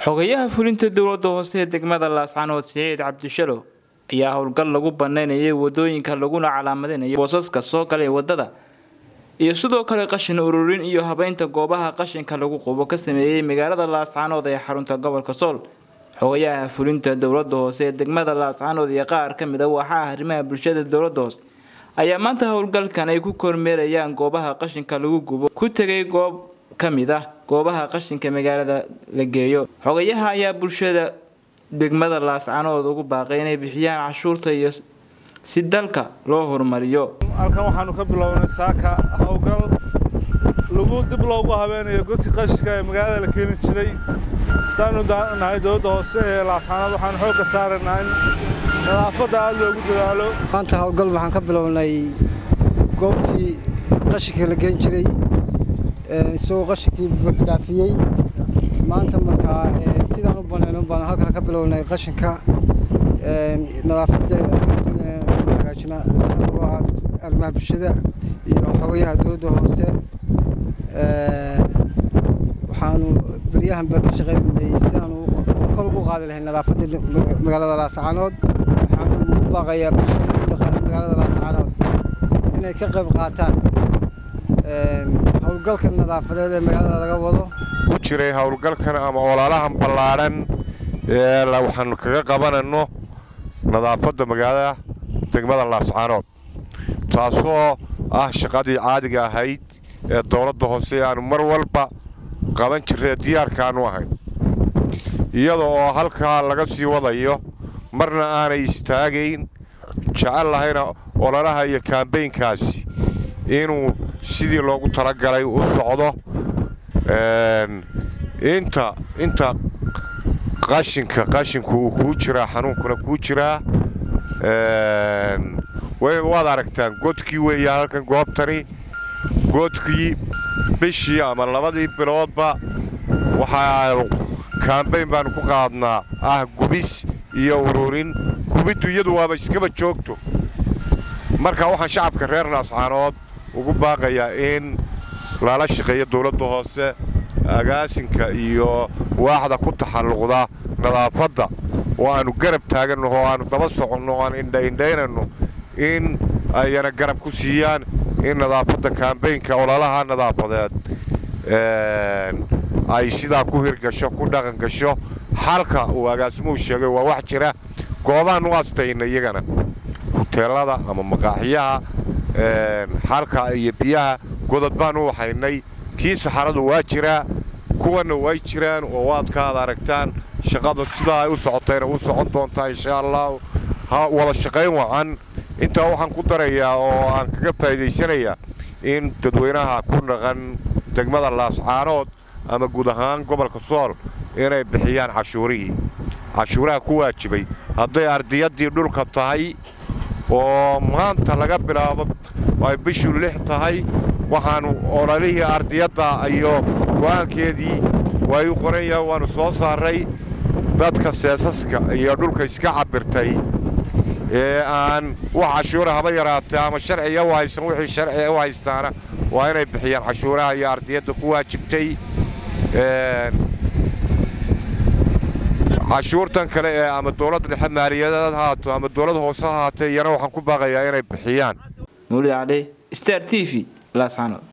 xogayaha fulinta dowladda hoose ee degmada laascanood siciid cabdishalow ayaa howlgal lagu banaynayay wadooyinka laguna calaamadinayo boosaska soo gala ee wadada iyo sidoo kale qashin ururin iyo habeynta goobaha qashinka lagu qubo ka sameeyey magaalada laascanood ee xarunta gobolka sool xogayaha fulinta dowladda hoose ee degmada laascanood iyo qaar ka mid a waaxaha arrimaha bulshada dowladda hoose ayaa maanta howlgalkan ay ku kormeerayaan goobaha qashinka lagu gubo ku tegay goob ka mid ah goobaha qashinka magaalada la geeyo xogayaha ayaa bulshada degmada laascanood ugu baaqay inay bixiyaan cashuurta iyo si dalka loo horumariyo halkan waxaanu ka bilownay saaka howlgal lagu dib loogu habeenayo godkii qashinka ee magaalada la keeni jiray hadaanu nahay dowladda hoose ee laascanood waxaanu xoogga saaraynaa in nadaafadda aada loogu dadaalo maanta howlgal waxaan ka bilownay goobtii qashinka la geen jiray isagoo qashinkii buux dhaafiyey maanta markaa sidaan u banayno baan halkaa ka bilownay qashinka nadaafadda hagaajina anagoo ah arrimaha bulshada iyo xogayaha dowladda hoose waxaanu beryahanba ka shaqaynaynay si aanu kor ugu qaadi lahayn nadaafadda magaalada laascanood waxaanu ugu baaqayaa bulshada ku dhaqan magaalada laascanood inay ka qayb qaataan howlgalka nadaafadeed ee magaalada laga wado ku jiray howlgalkan ama ololahan ballaadhan ee waxaanu kaga qabanayno nadaafadda magaalada degmada laascaanood taasoo ah shaqadii caadiga ahayd ee dowladda hoose aanu mar walba qaban jirree diyaarkaanu ahayn iyada oo halkaa laga sii wadayo marna aanay istaagayn jecel lahayna ololaha iyo kaambeynkaasi inuu sidii loogu talagalay u socdo inta inta qashinka qashinku uu kuu jiraa xanuunkuna kuu jiraa waad aragtaan godkii weeya halkan goobtani godkii bishii ama labadii biloodba waxaa kaambayn baanu ku qaadnaa ah gubis iyo ururin gubiddu iyadu waaba iskaba joogto marka waxaan shacabka reer laascaanood ugu baaqayaa in lala shaqeeyo dowladda hoose agaasinka iyo waaxda ku taxalluqda nadaafadda oo aannu garab taaganno oo aannu daba soconno o aan indhaindhaynanno in ayana garab ku siiyaan in nadaafadda kaambeynka ololaha nadaafadeed ay sidaa ku hirgasho ku dhaqan gasho xalka uu agaasimuhu sheegay waa wax jira goobahan u astayna iyagana huteelada ama maqaaxiyaha xalka iyo biyaha godad baan u waxaynay kii saxaradu waa jiraa kuwanna way jiraan oo waad ka ad aragtaan shaqadu sidaa ay u socotayna u socon doontaa insha allahu ha wada shaqayn wacan intaa waxaan ku darayaa oo aan kaga faa'iidaysanayaa in dadweynaha ku dhaqan degmada laascaanood ama guud ahaan gobolka sool inay bixiyaan cashuurihii cashuuraha ku waajibay hadday ardiyaddii dhulka tahay oo maanta laga bilaabo ay bishu lix tahay waxaannu ololihii ardiyadda iyo go'aankeedii way u qoran yahay waannu soo saarray dadka seesaska iyo dhulka iska cabbirtay ee aan wax cashuura haba yaraatay ama sharciga u haysan wixii sharciga u haystaana waa inay bixiyaan cashuuraha iyo ardiyadda ku waajibtay cashuurtan kale ee ama dowladda dhexe maaliyadeed haato ama dowladda hoose haatee iyana waxaan ku baaqayaa inay bixiyaan mawlid cali star t v laascanood